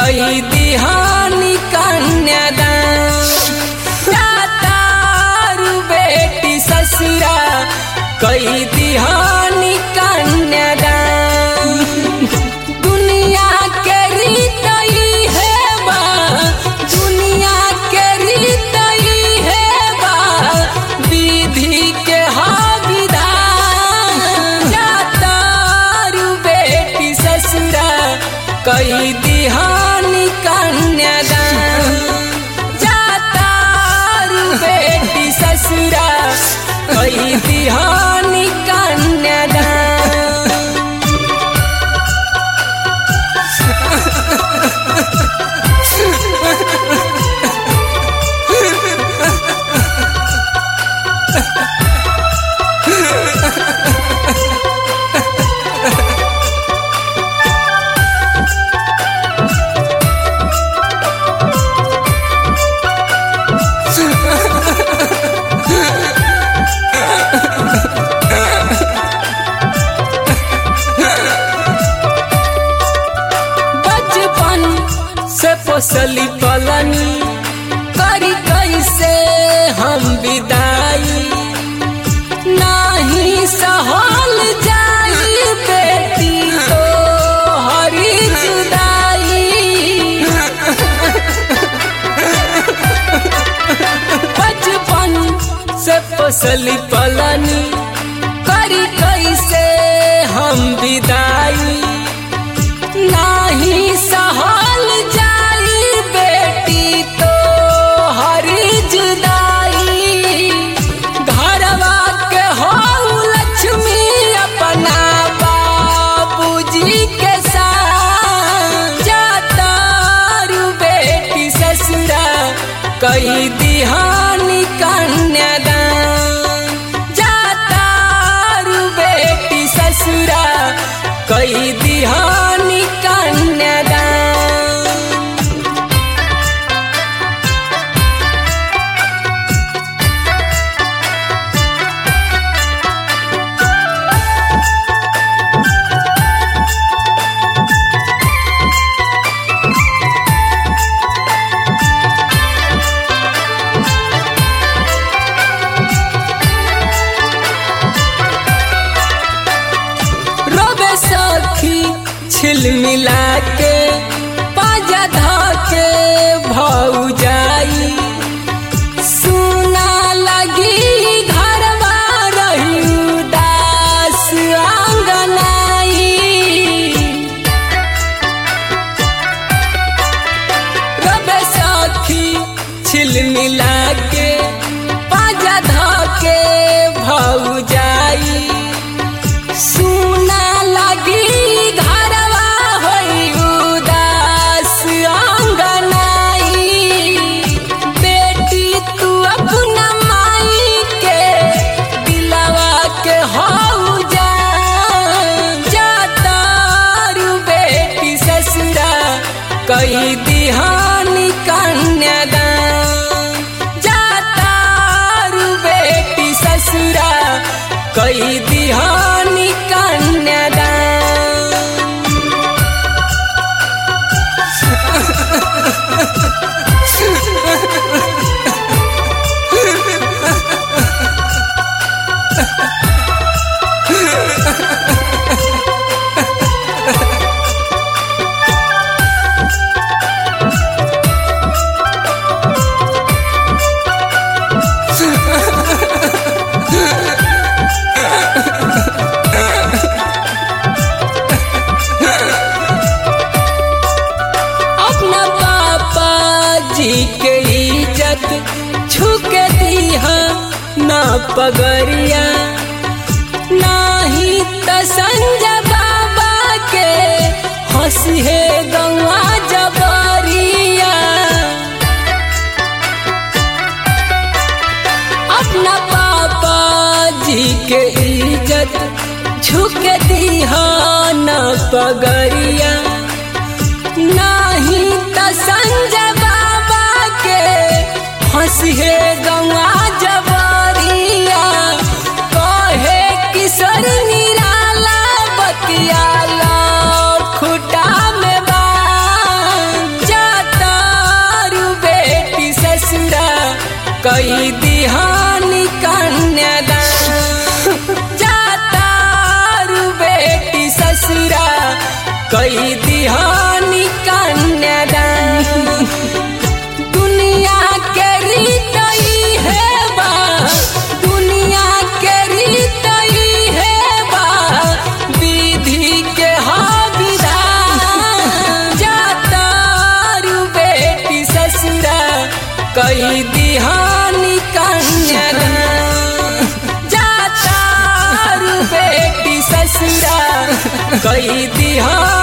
कही दिहानी कन्यादान दातारू बेटी ससुरा कही दिहानी कन्यादान दुनिया के रीत ई है बा दुनिया के रीत ई है बा विधि के हा विधान दातारू बेटी ससुरा कही दिहानी कन्यादान जातारू बेटी ससुरा कही दिहानी कन्यादान बचपन से पोसली पलनी करी कैसे हम विदाई नाही सहल जाई बेटी तो हरी जुदाई बचपन से पोसली पलनी करी कैसे हम विदाई नाही सहल जाई बेटी तो हरी जुदाई घरवा के हो लक्ष्मी अपना बाबूजी के साथ जातारू बेटी ससुरा कही दिहानी कन्यादान जातारू बेटी ससुरा कही दिहानी कन्यादान रोबे सखी छिल मिला के पाजा धा के भौ जाई सुना लगी घरवा रही उदास आंगनाई रबे सखी छिल मिला के पाजा धा के भौ जाई सुना लगी घरवा होई उदास आंगनाई बेटी तू अपना माई के दिलवा के हो जा जातारू बेटी ससुरा कही दिहानी कन्यादान जातारू बेटी ससुरा कही दिहानी कन्यादान अपना पापा जी के इज्जत छुके दीहा ना पगरिया नाही त संजय बाबा के हंसी है गौआ जबरिया अपना पापा जी के इज्जत झुके दीहा न पगरिया नाही त संजय बाबा के हंसिए गौआ जबरिया कहे किशोर निराला बतियाला खुटा में बांध कई दिहानी कन्यादान जाता रू बेटी ससुरा कई दिहानी कन्यादान दुनिया के रीत ई है बा दुनिया के रीत ई है बा विधि के विधान जाता रू बेटी ससुरा कई दिहानी कन्यादान जाता रू बेटी ससुरा कई दिहानी